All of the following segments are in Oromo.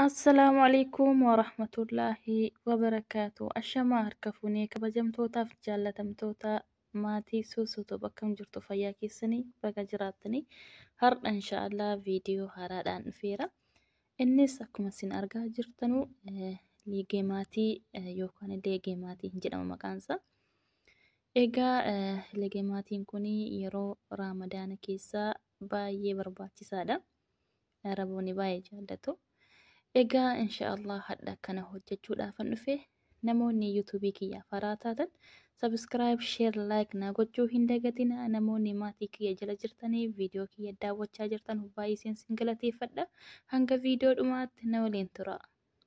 Assalaamu alaikum warahmatullaahi wabarakaatu. Ashamaa harka fuunee kabajamtootaaf jaallatamtoota maatii suusuutu bakka jirtu fayyaa keessanii baga jiraattanii har'a inshaallah viidiyoo haaraadhaan dhufeera. Innis akkuma isin argaa jirtanuu liigee maatii yookaan leegee maatii jedhama maqaansaa. Egaa leegee maatiin kun yeroo raamadaana keessaa baay'ee barbaachisaadha. Araboonni baay'ee jaallatu. Egaa inshaallah hadha kana hojjechuudhaafan dhufe namoonni yuutuubii kiyyaaf haaraa taatan sabiskiraayib sheer laayik naa gochuu hin dagatina namoonni maatii kiyya jala jirtanii viidiyoo kiyya daawwachaa jirtan baay'ee isin galateeffadha hanga viidiyoo dhumaatti na waliin tura.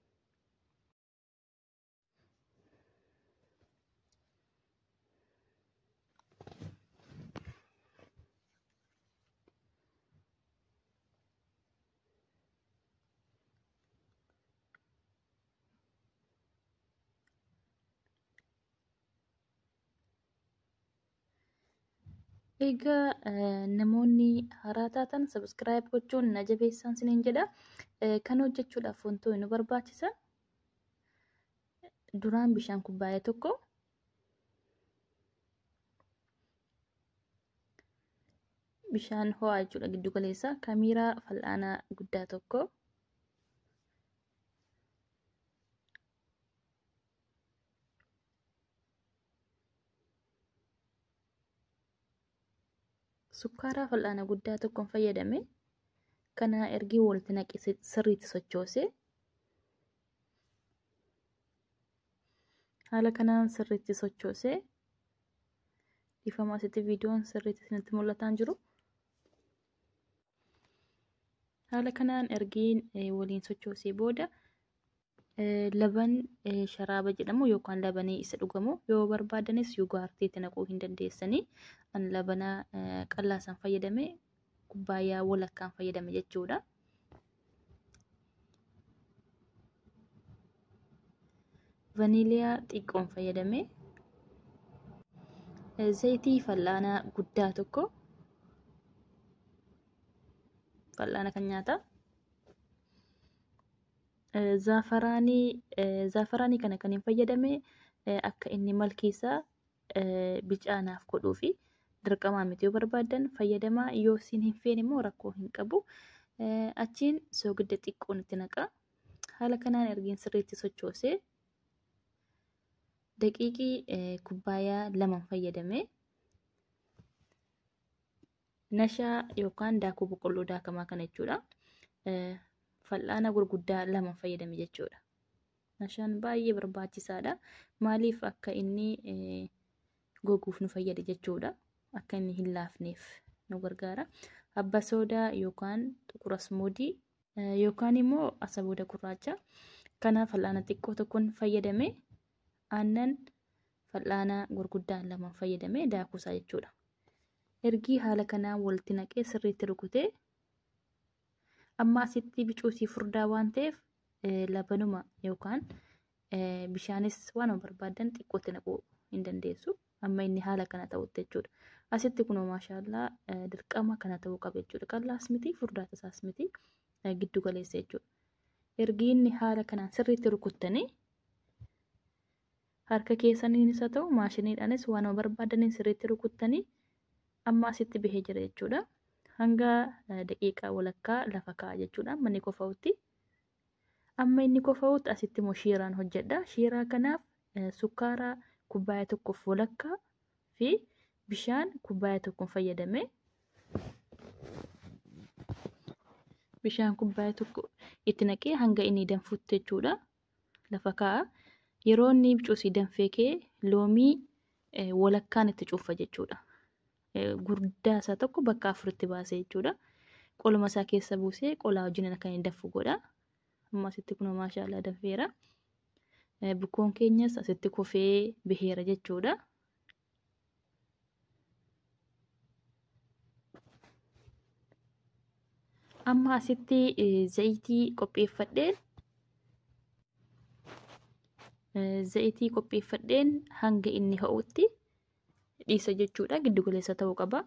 Egaa namoonni haaraa taatan sabiskiraayib gochuun na jabeessan isiniin jedha. Kan hojjechuudhaaf wantoonni nu barbaachisa. Duraan bishaan kubbaayee tokko bishaan ho'aa jechuudha giddu galeessa kamiiraa fal'aanaa guddaa tokko sukkaaraa fal'aana guddaa tokkoon fayyadame kana ergii walitti naqee sirriitti sochoose haala kanaan sirriitti sochoose dhiifama asitti viidiyoon sirriitti isinitti mul'ataa jiru. Haala kanaan ergiin waliin sochoosee booda laban sharaaba jedhamu yookaan labanee isa dhugamu yoo barbaadanis yugaartiitti naquu hin dandeessanii an labana qallaasaan fayyadame kubbaayyaa walakkaan fayyadame jechuudha. Vaniiliyaa xiqqoon fayyadame zayitii fal'aanaa guddaa tokko fal'aana kan nyaataa. zaafaraanii zaafaraanii kana kan hin fayyadame akka inni malkiisaa bicaanaaf godhuu fi dirqamaa miti yoo barbaadan fayyadamaa yoo isin hin feene immoo rakkoo hin qabu. Achiin soogidda xiqqoon itti naqa. Haala kanaan ergiin sirriitti sochoosee daqiiqii kubbaayyaa lama fayyadame nashaa yookaan daakuu boqqolloo daakamaa kana jechuudha. fal'aana gurguddaa lama fayyadame jechuudha. Nashaan baay'ee barbaachisaadha. Maaliif akka inni goguuf nu fayyada jechuudha. Akka inni hin laafneef nu gargaara. Abba soodaa yookaan xuqura asmoodii yookaan immoo asaboota gurraacha. Kana fal'aana xiqqoo tokkoon fayyadame aannan fal'aana gurguddaa lama fayyadame daakuusaa jechuudha. Ergii haala kanaan walitti naqee sirriitti rukutee amma asitti bicuusii furdaa waan ta'eef labanuma yookaan bishaanis waan barbaadan xiqqootti naquu hin dandeessu. Amma inni haala kana ta'utti jechuudha. Asitti kunoo maashaallah dirqama kana ta'uu qaba jechuudha. Qallaas miti furdaa tasaas miti giddu galeessa jechuudha. Ergi inni haala kanaan sirriitti rukuttanii harka keessaniinis haa ta'u maashiniidhaanis waan barbaadaniin sirriitti rukuttanii amma asitti bahee jira jechuudha. hanga daqiiqaa walakkaa lafa kaa'a jechuudha. Amma inni kofa'utti. Amma inni kofa'utti asitti immoo shiiraan hojjedha. Shiiraa kanaaf sukkaara kubbaayyaa tokkoof walakkaa fi bishaan kubbaayyaa tokkoon fayyadame. Bishaan kubbaayyaa tokko itti naqee hanga inni danfutti jechuudha. Lafa kaa'a. Yeroo inni bicuusii danfee kee loomii walakkaan itti cuufa jechuudha. gurguddaa isaa tokko bakka afuritti baasee jechuudha. Qoluma isaa keessa buusee qolaa wajjin akka inni danfu godha. Amma asitti kun maashaallah danfeera. Bukkoon keenyas asitti kofee baheera jechuudha. Amma asitti zayitii qopheeffadheen zayitii qopheeffadheen hanga inni ho'utti dhiisa jechuudha. Giddu galeessa ta'uu qaba.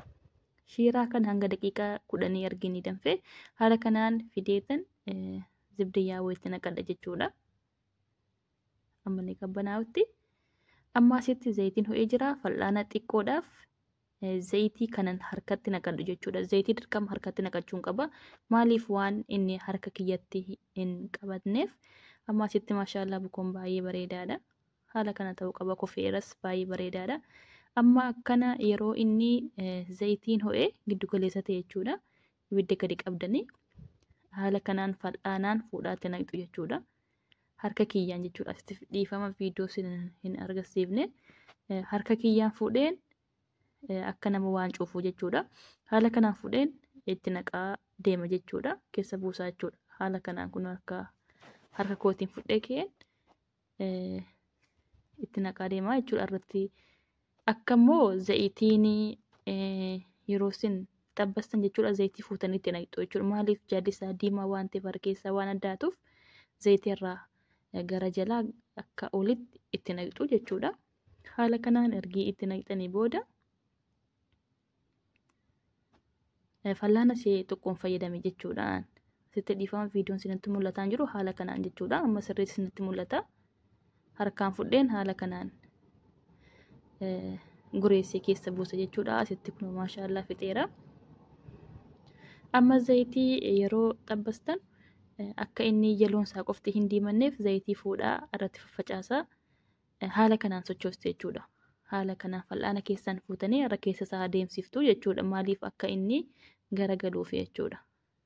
Shiiraa kan hanga daqiiqaa kudhanii arginu danfe haala kanaan fideetan zibdiyyaa wayitti naqadha jechuudha. Amma inni qabbanaa'utti. Amma asitti zayitiin ho'ee jira. Fal'aana xiqqoodhaaf zayitii kanan harkatti naqadhu jechuudha. Zayitii dirqama harkatti naqachuun qaba. Maaliif waan inni harka kiyyatti hin qabatneef. Amma asitti maashaallah bukoon baay'ee bareedaadha. Haala kana ta'uu qaba. Kofeeras baay'ee bareedaadha. Amma akkana yeroo inni zayitiin ho'ee giddu galeessa ta'e jechuudha. Ibidda gadi qabdanii haala kanaan fal'aanaan fuudhaatti naqxu jechuudha. Harka kiyyaan jechuudha. Asitti dhiifama viidiyoo hin agarsiifne. Harka kiyyaan fuudheen akka nama waan cuufuu jechuudha. Haala kanaan fuudheen itti naqaa deema jechuudha. Keessa buusaa jechuudha. Haala kanaan kun akka harka kootiin fudhee ka'een itti naqaa deema jechuudha. Irratti akka immoo zayitiin yeroo isin xabbastan jechuudha. Zayitii fuutanii itti naqxu jechuudha. Maaliif jaalli isaa diimaa waan ta'eef harka keessaa waan addaatuuf zayitii irraa gara jalaa akka olitti itti naqxu jechuudha. Haala kanaan ergi itti naqxanii booda fal'aana ishee xiqqoon fayyadame jechuudhaan sitti dhiifama viidiyoon isinitti mul'ataa jiru haala kanaan jechuudha. Amma sirriitti isinitti mul'ata. Harkaan fudheen haala kanaan gureessee keessa buusa jechuudha. Asitti kun maashaallah fixeera. Amma zayitii yeroo xabbastan akka inni jaloon isaa qofti hin diimanneef zayitii fuudhaa irratti faffacaasaa haala kanaan sochoosti jechuudha. Haala kanaan fal'aana keessaan fuutanii irra keessa isaa adeemsiftu jechuudha. Maaliif akka inni garagaluuf jechuudha.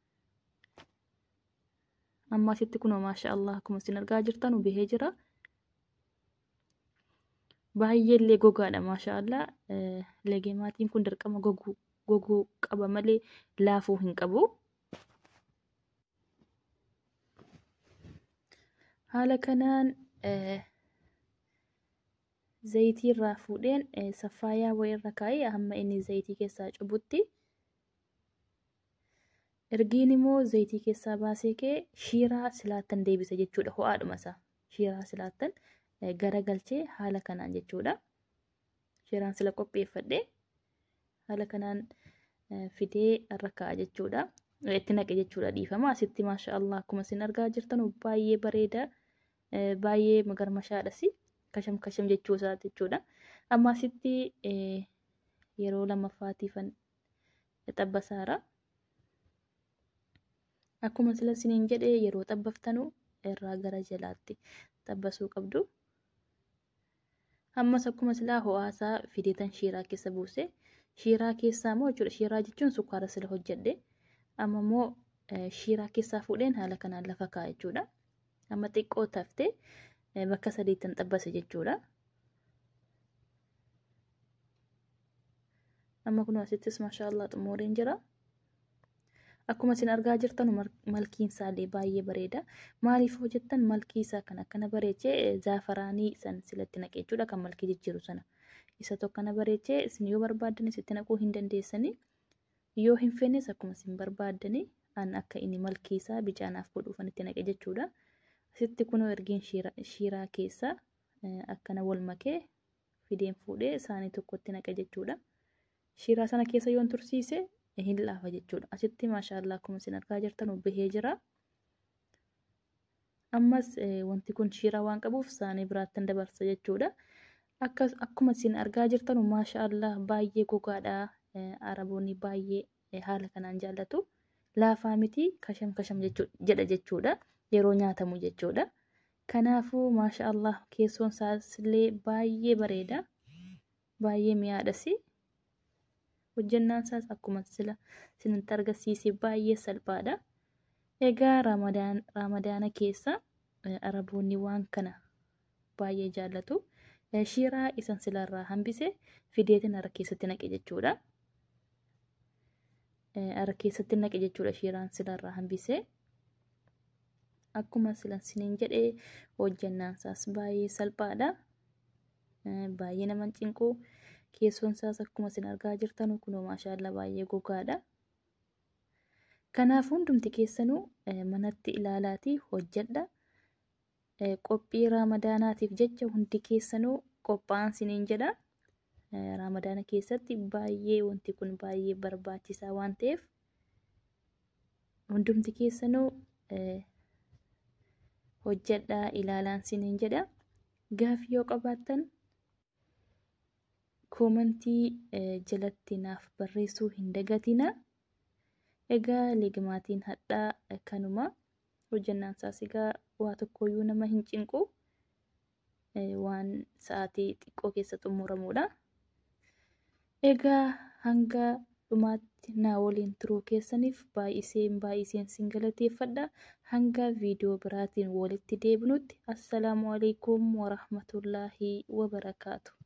Amma asitti kunoo maashaallah akkuma isin argaa jirtan bahee jira. Baay'eellee gogaadha maashaallah. Legeemaatiin kun dirqama goguu goguu qaba malee laafuu hin qabu. Haala kanaan zayitii irraa fuudheen saffaayaa wayii irra kaa'ee hamma inni zayitii keessaa cubutti. Ergiin immoo zayitii keessaa baasee ka'ee shiiraa silaattan deebisa jechuudha. Ho'aadhuma isaa shiiraa silaattan garagalchee haala kanaan jechuudha. Shiiraan sila qopheeffadhee haala kanaan fidee irra kaa'a jechuudha. Itti naqe jechuudha dhiifama. Asitti maasha Allah akkuma isin argaa jirtan baay'ee bareeda. Baay'ee magarmashaadhas. Kasham kasham jechuu isaati jechuudha. Amma asitti yeroo lammaffaatiifan xabbasaara. Akkuma sila isiniin jedhee yeroo xabbaftanu irraa gara jalaatti xabbasuu qabdu. Ammas akkuma silaa ho'aasaa fideetan shiiraa keessa buuse. Shiiraa keessaa immoo jechuudha. Shiiraa jechuun sukkaara sila hojjedhe. Amma immoo shiiraa keessaa fuudheen haala kanaan lafa kaa'a jechuudha. Amma xiqqoo taftee bakka sadiittan xabbase jechuudha. Amma kun asittis maashaallah xumureen jira. Akkuma isin argaa jirtan malkiin isaallee baay'ee bareeda. Maaliif hojjettan malkii isaa kan akkana bareechee zaafaraanii san silatti naqee jechuudha kan malkii jijjiiru sana. Isa tokkana bareechee isin yoo barbaaddan isitti naquu hin dandeessanii. Yoo hin feennes akkuma isin barbaaddanii an akka inni malkii isaa bicaanaaf godhuufan itti naqe jechuudha. Asitti kunoo ergiin shiiraa keessa akkana wal makee fideen fuudhee isaanii tokkotti naqe jechuudha. Shiiraa sana keessa yoon tursiise hin laafa jechuudha. Asitti maashaallah akkuma isin argaa jirtan bahee jira. Ammas wanti kun shiiraa waan qabuuf isaanii biraattan dabarsa jechuudha. Akkuma isin argaa jirtan maashaallah baay'ee gogaadha. Araboonni baay'ee haala kanaan jaallatu. Laafaa miti kasham kasham jedha jechuudha. Yeroo nyaatamu jechuudha. Kanaafuu maashaallah keessoon isaallee baay'ee bareeda. Baay'ee mi'aadhas. Hojjannaan isaas akkuma sila isinitti agarsiise baay'ee salphaadha. Egaa ramadaana keessa araboonni waan kana baay'ee jaallatu. Shiiraa isan silarraa hambise fideetiin harka keessatti naqe jechuudha. Harka keessatti naqe jechuudha shiiraan silarraa hambise. Akkuma silan isiniin jedhee hojjannaan isaas baay'ee salphaadha. Baay'ee nama cinqu. Keessoon isaas akkuma isin argaa jirtan kunoo maashaallah baay'ee gogaadha. Kanaaf hundumti keessanuu manatti ilaalaatii hojjedha. Qophii raamadaanaatiif jecha hundi keessanuu qophaa'an isiniin jedha. Raamadaana keessatti baay'ee wanti kun baay'ee barbaachisaa waan ta'eef hundumti keessanuu hojjedhaa ilaalaan siniin jedha. Gaaffii yoo qabaattan koomentii jalatti naaf barreessuu hin dagatina. Egaa liigimaatiin hadhaa kanuma hojjannaan isaas egaa waa tokkoyyuu nama hin cinqu waan sa'aatii xiqqoo keessa xumuramudha. Egaa hanga dhumaatti naa waliin turuu keessaniif baay'iseen baay'iseen sin galateeffadha. Hanga viidiyoo biraatiin walitti deebinutti assalaamu alaikum warahmatullaahi wabarakaatu.